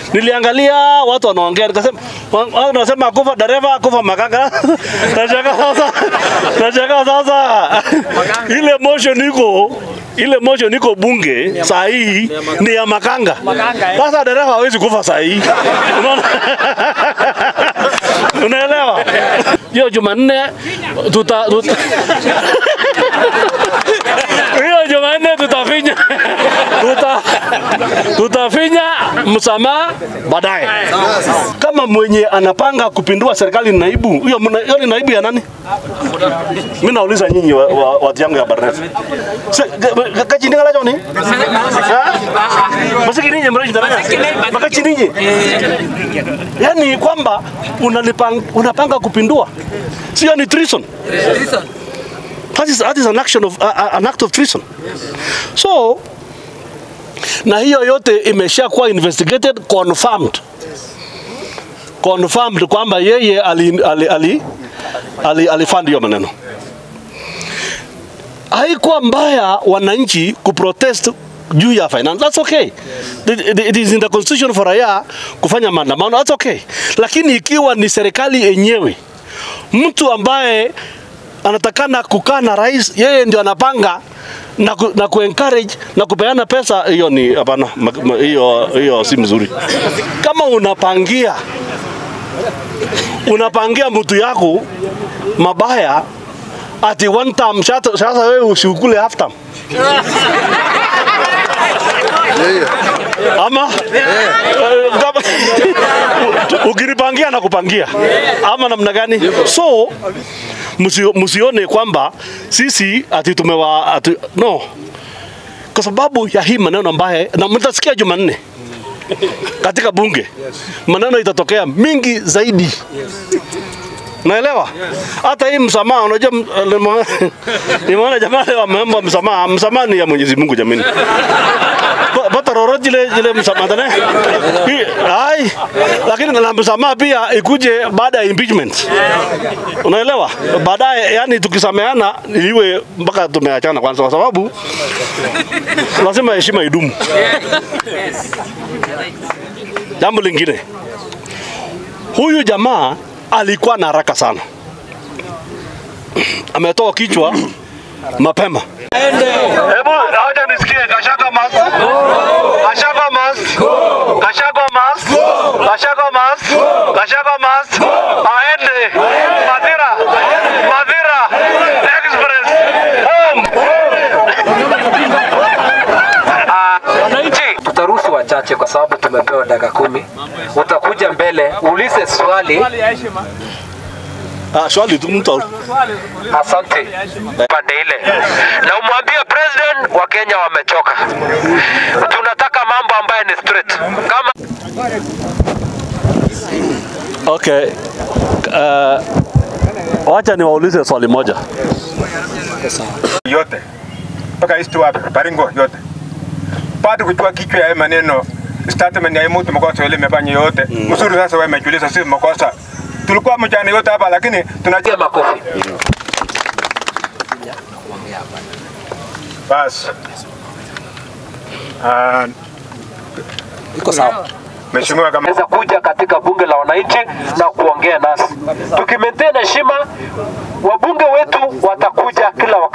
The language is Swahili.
Niliangalia watu wanaongea, nikasema wa- watu wanasema kufa dereva, kufa makanga. Nashangaa sasa, nashangaa sasa ile motion iko ile motion iko bunge saa hii ni ya makanga. Sasa dereva hawezi kufa saa hii, unaona? Unaelewa? Hiyo Jumanne tuta, tuta hiyo Jumanne tutafinya tuta, tutafinya msamaha baadaye. Kama mwenye anapanga kupindua serikali ni naibu, hiyo mna- hiyo ni naibu ya nani? Mimi nauliza nyinyi wa- wa- watu yangu ya Barnet. Kachindinga lacho ni? Masiki ninyi mreji ndani. Makachi ninyi. Yaani kwamba unalipang, unapanga kupindua. Sio ni treason. That is, that is an action of uh, an act of treason. So na hiyo yote imeshakuwa investigated confirmed confirmed kwamba yeye ali, ali, ali, ali, alifund hiyo maneno. Haikuwa mbaya wananchi kuprotest juu ya finance. That's okay. It, it, it is in the constitution for raia kufanya maandamano. That's okay. Lakini ikiwa ni serikali yenyewe mtu ambaye anatakana kukaa na rais, yeye ndio anapanga na, ku, na kuencourage na kupeana pesa, hiyo ni hapana, ma- ma- hiyo hiyo si mzuri. Kama unapangia unapangia mtu yako mabaya ati one time, sasa sasa wewe usiukule half time ama Eh, kama- ukinipangia na kupangia ama namna gani? So msio- msione kwamba sisi ati tumewa ati, no, kwa sababu ya hii maneno ambaye na mtasikia Jumanne katika bunge maneno itatokea mingi zaidi Naelewa? Hata hii msamaha unajua m- nimeona- nimeona jamaa leo wameomba msamaha. Msamaha ni ya Mwenyezi Mungu jamani. Pa- Pata roro jile jile msamaha tena. Hii ai lakini na msamaha pia ikuje baada ya impeachment. Unaelewa? Baadaye yani tukisameana iwe mpaka tumeachana kwanza kwa sababu lazima heshima idumu. Jambo lingine. Huyu jamaa alikuwa na haraka sana, ametoa kichwa mapema. Hebu acha nisikie Gachagua mas. Gachagua mas. Gachagua mas. Gachagua mas. Gachagua mas. Aende. Madira. Madira. Express. Home. Tutaruhusu wachache kwa sababu tumepewa dakika kumi. Utakuja mbele uulize swali. Ah, swali tu mtu. Asante pande ile, na umwambie president wa Kenya wamechoka. Tunataka mambo ambayo ni straight kama Okay. Uh, wacha niwaulize swali moja. yote mpaka east wapi Baringo yote bado kujua kichwa ya haya maneno statement ya hii mtu makosa ile imefanya yote mzuri. Sasa wewe umejiuliza, si makosa tulikuwa mjane yote hapa, lakini tunajua tia makofi. basi. Ah, Iko sawa. Mheshimiwa kama Naweza kuja katika bunge la wananchi na kuongea nasi. Tukimaintain heshima, wabunge wetu watakuja kila wakati.